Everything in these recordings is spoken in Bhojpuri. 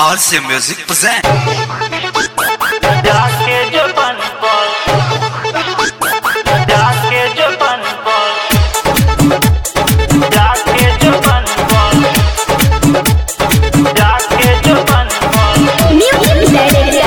RC Music present. जाके जो बन बोल जाके जो बन बोल जाके जो बन बोल जाके जो बन बोल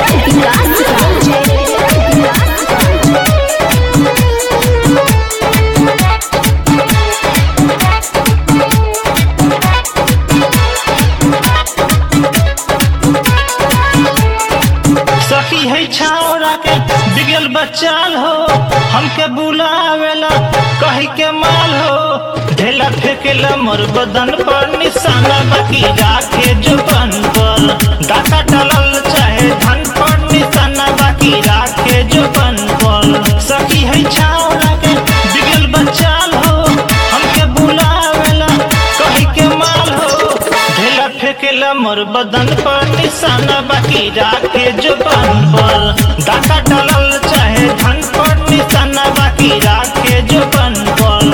सखी है छावरा के बिगल बचाल हो हमके बुलावेला कही के माल हो ढेला फेंकेला मोर बदन पर निशाना बाकी राखे जुबान पर डाका डालल चाहे धन पर निशाना बाकी राखे जुबान पर सखी है छावरा के बिगल बचाल हो हमके बुलावेला कही के माल हो ढेला फेंकेला मोर बदन पर निशाना बाकी राखे जुबान पर डाका डालल चाहे धन पर निशाना बाकी राखे जुबान पर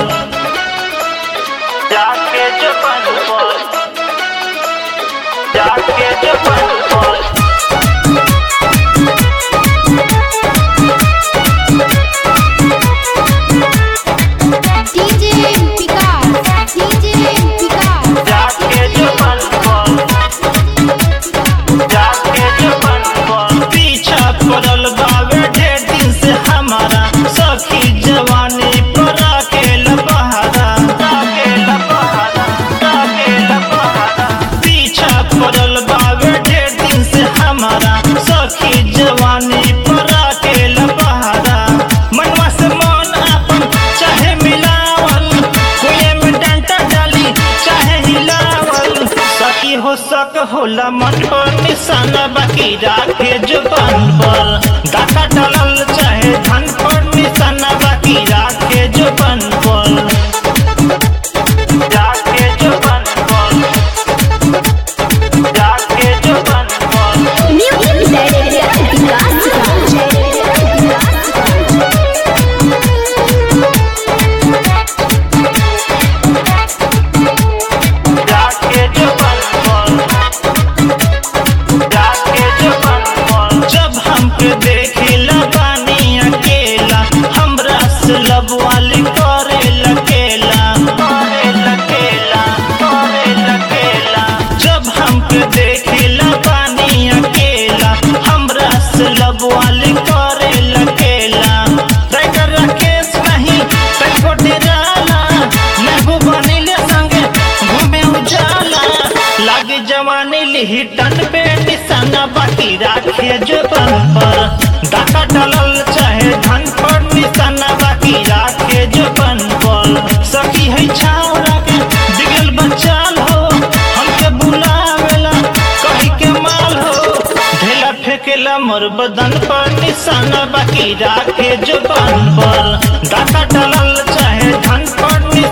राखे जुबान पर राखे जुबान पर DJ Picard, DJ Picard, जाके जुबान पर जाके जुबान पर पीछा पड़ल बावे ढेर दिन से हमारा सखी जवानी पर अकेल बहारा अकेल बहारा अकेल बहारा पीछा पड़ल बावे ढेर दिन से हमारा सखी जवानी पर अकेल बहारा मनवा से मन अपन चाहे मिलावल कोये में डंटा डाली चाहे हिलावल सकी हो सक होला मन पर निशाना बाकी राखे जुबान पर डाका डालल चाहे धन पर निशाना बाकी राखे जुबान पर राखे जुबान पर राखे जुबान पर जाके जुबान पर जाके जुबान पर जब हमके देखिला बानी अकेला हमरा से लब वाली करे लकेला करे लकेला करे लकेला जब हमके देखिला बानी अकेला हमरा से लब वाली करे लकेला राइटर राकेश नहीं तनिको डेराला महबूब बनिले संगे घूमे उजाला लागे जवानी लिही टन पे निशाना बाकी राखे जुबान पर डाका डालल चाहे धन पर निशाना बाकी राखे जुबान पर सखी है छावरा के बिगल बचाल हो हमके बुलावेला कही के माल हो ढेला फेंकेला मोर बदन पर निशाना बाकी राखे जुबान पर डाका डालल चाहे धन पर निशाना